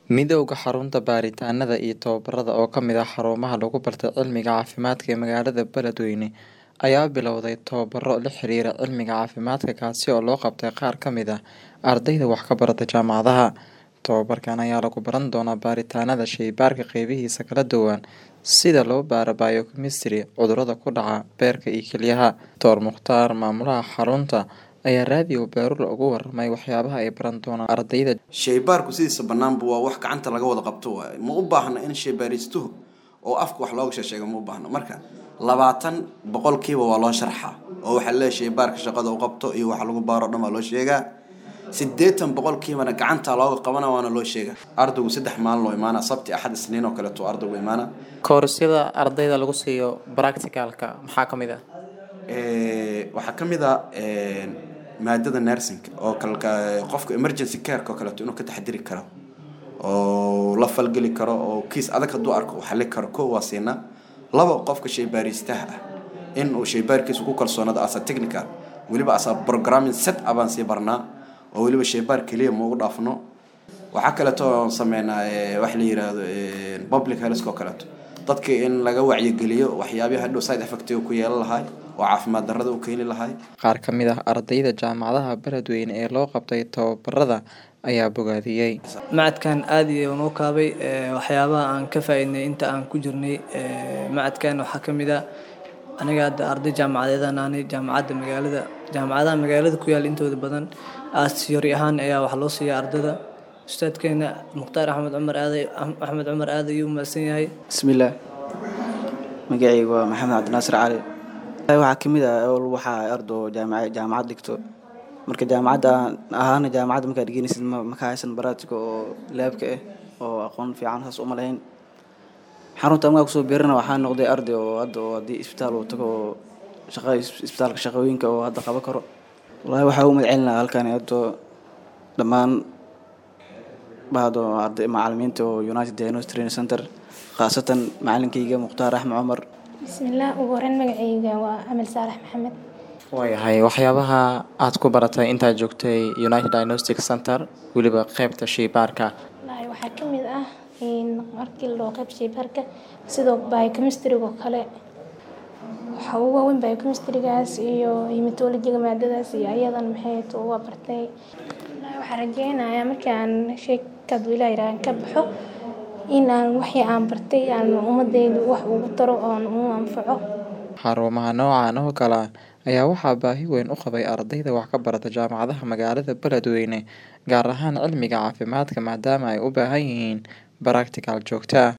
Midowga Xarunta Baaritaanada iyo Tababarada oo ka mid ah xarumaha lagu bartay cilmiga caafimaadka ee magaalada Beledweyne ayaa bilowday tababaro la xiriira cilmiga caafimaadka kaasi oo loo qabtay qaar ka mid ah ardayda wax ka barata jaamacadaha. Tababarkan ayaa lagu baran doonaa baaritaannada shaybaarka qeybihiisa kala duwan sida loo baaro biochemistry, cudurrada ku dhaca beerka iyo kelyaha. Dr. Mukhtaar, maamulaha xarunta, ayaa raadiyo Baaruur uga warramay waxyaabaha ay baran doonaan ardayda. shaybaarku sidiisa banaanba waa wax gacanta laga wada qabto waaye ma u baahna in shaybaaristuhu oo afka wax looga sheesheego ma u baahna marka labaatan boqolkiiba waa loo sharxaa oo waxaa leeyahay shaybaarka shaqada u qabto iyo waxa lagu baaro dhan waa loo sheegaa siddeetan boqolkiibana gacanta looga qabana waana loo sheegaa ardaygu saddex maalin loo imaana sabti axad isniin oo kaleeto ardaygu imaana Koorsada ardayda lagu siiyo practicalka maxaa ka mid ah? Ee, waxaa ka mid ah een, maadada nursing oo kalka qofka emergency careka oo kaleeto inuu ka taxadiri karo oo la falgeli karo oo kiis adag hadduu arko uu xalli karo ko waa siinaa labo qofka shaybaaristaha ah in uu shaybaarkiisa ku kalsoonado asa technical weliba asa programming set ah baan sii barnaa oo weliba shaybaar keliya ma ugu dhaafno waxaa kaleeto oon sameynaa ee, wax la yiraahdo ee, public health oo kaleeto dadka in laga wacyigeliyo waxyaabaha hadhow side effect ku yeelan lahay oo caafimaad darrada u keeni lahay Qaar ka mid ah ardayda jaamacadaha Beledweyne ee loo qabtay tababarada ayaa bogaadiyey. macadkan aad iyo noo kaabay ee, waxyaabaha aan ka faa'iidnay inta aan ku jirnay ee, macadkan waxaa ka mid ah aniga hadda arday jaamacadeedaan ahnay jaamacadda magaalada jaamacadaha magaalada ku yaal intooda badan aasiyori ahaan ayaa wax loo siiya ardada ustaadkeena mukhtaar axmed cumar aaday axmed cumar aad ayuu mahadsan yahay bismillaah magacayga waa maxamed cabdinaasir cali waxaa ka mid ah oo waxaa ardo jaamaca jaamacad dhigto marka jaamacadda aan ahaana jaamacadda markaad dhiganaysid ma maka haysan baraatiga oo laabka ah oo aqoon fiican saas uma lahayn xarunta markaa kusoo biirana waxaa noqday arday oo hadda oo haddii isbitaal uu tago oo shaqa isbitaalka shaqooyinka oo hadda qaban karo wallaahi waxaa u mahadcelin lahaa halkani hadda dhammaan bahdo arday macalimiinta oo united diagnostic training center khaasatan macalinkayga mukhtaar axmed cumar bismillaah ugu horreyn magacayga waa amal saalax maxamed waayahay waxyaabaha aad ku baratay intaad joogtay United Diagnostic Center weliba qaybta shaybaarka wallaahi waxaa ka mid ah in markii la dhaho qayb shaybaarka sidoo biochemistry oo kale waxaa ugu waaweyn biochemistrygaas iyo hematology-ga maadadaas iyo ayadan maxay to waa bartay wallaahi waxaan rajeynayaa markii aan sheekad ilaa yiraahan ka baxo in aan wixii aan bartay aan ummadeyda wax ugu taro oon u anfaco xarumaha noocan oo kale ah ayaa waxaa baahi weyn u qabay ardayda wax ka barata jaamacadaha magaalada Beledweyne gaar ahaan cilmiga caafimaadka maadaama ay u baahan yihiin practical joogto ah